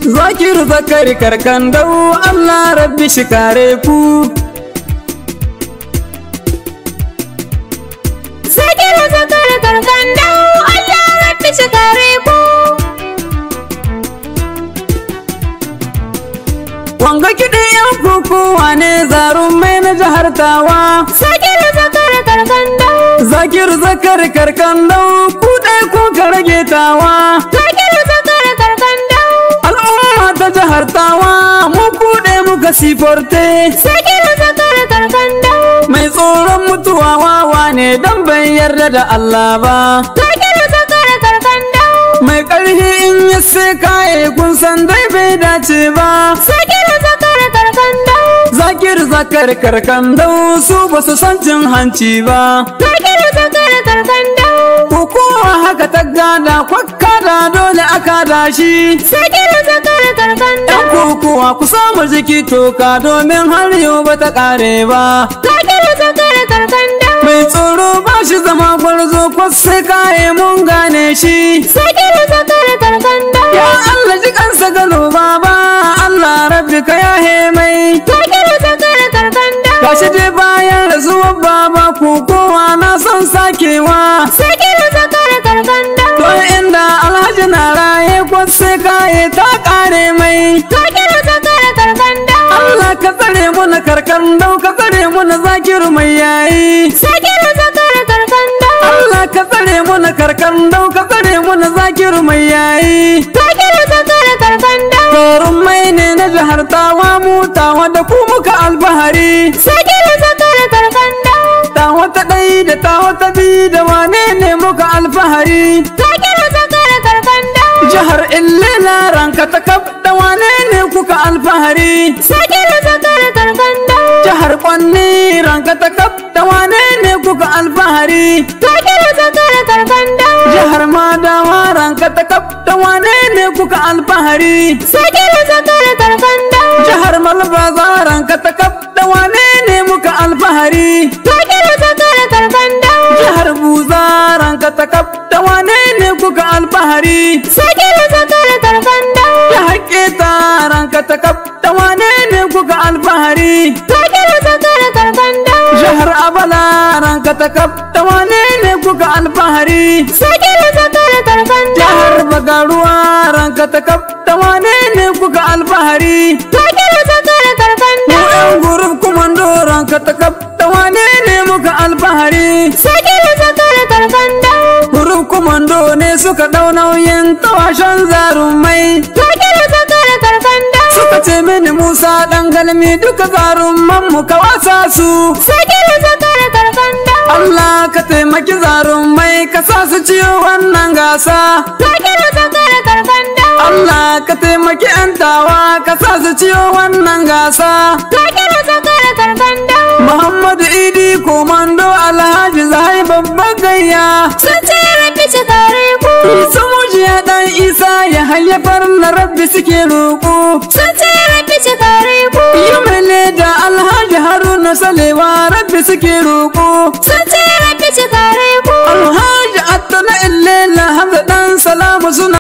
Zakiru zakari karkan dau Allah rabbi shi kare ku Zakiru zakari karkan dau Allah rabbi shi kare ku Wanga kiɗin yan kokowa ne zarun mai na jihar tawa Zakiru zakari karkan dau Zakiru zakari karkan dau ku ɗai ku ka rage tawa Zakiru zakari karkan dau Al'umma ta jihar tawa mu kuɗe muka siforte Zakiru zakari karkan dau Mai tsoron mutuwa wawa ne dan bai yarda da Allah ba Zakiru zakari karkan dau Mai ƙarfi in ya sai kaye kun san dai bai dace ba Zakiru zakari karkan dau Zakir zakar karkan dau su ba su san cin hanci ba Zakiru zakari karkan dau Kokowa haka ta gada kwakka da dole aka dashi Zakiru zakari karkan Yan dau kokowa ku samu jiki toka domin har yau ba ta ƙare ba Zakiru zakari karkan dau Mai tsoro ba shi zama gwarzo kwasse kaye mun gane shi Zakiru zakari karkan dau Ya Allah ji kansa gano baba Allah rabbi ka yahe mai Zakiru zakari karkan dau Gashi dai bayan rasuwar baba kokowa na son sakewa Zakiru zakari karkan dau To inda alhaji na raye kwasse kaye ta ƙare mai Zakiru zakari karkan dau Allah ka tsare mu na karkan dau ka tsare mu na zakiru mai yayi Zakiru zakari karkan dau Allah ka tsare mu na karkan dau ka tsare mu na zakiru mai yayi Zakiru zakari karkan dau Torun mai ne na jihar tawa mu tawa da ku muka albahari Zakiru zakari karkan dau Tawa ta ɗai da tawa ta bi da wane ne muka alfahari Zakiru zakari karkan dau Jihar Illela ranka ta kaf da wane ne kuka alfahari Zakiru zakari karkan dau Jihar Kwanni ranka ta kaf da wane ne kuka alfahari Zakiru zakari karkan dau Jihar Madawa ranka ta kaf da wane ne kuka alfahari Zakiru zakari karkan dau Jihar Malbaza ranka ta kaf da wane ne muka alfahari Zakiru zakari karkan dau Jihar Buza ranka ta kaf da wane ne kuka alfahari Zakiru zakari karkan dau Jihar Keta ranka ta kaf da wane ne kuka alfahari Zakiru zakari karkan dau Jihar Abala ranka ta kaf da wane ne kuka alfahari Zakiru zakari karkan dau Jihar Bagaruwa ranka ta kaf da wane ne kuka alfahari Zakiru zakari karkan Mu dau yan gurub kumando ranka ta kaf da wane ne muka alfahari Zakiru zakari karkan dau Gurub kumando ne suka dau nauyin tawashen zarumai Zakiru zakari karkan dau Suka ce mini Musa ɗan galmi duka zarumman mu ka wasa su Zakiru zakari karkan dau Allah ka taimaki zarumai ka sa su ciyo wannan gasa Zakiru zakari karkan dau Allah ka taimaki 'yan tawa ka sa su ciyo wannan gasa Zakiru zakari karkan dau Muhammadu Idi komando Alhaji Zahai babban gayya Sun ce rabbi ci kare ku Isa mujiya ɗan Isa ya hayyafar na rabbi suke roƙo Sun ce rabbi ci kare ku Yi mai leda Alhaji Haruna Salewa rabbi suke roƙo Sun ce rabbi ci kare ku Alhaji Attana Illela Hamza ɗan Salamu suna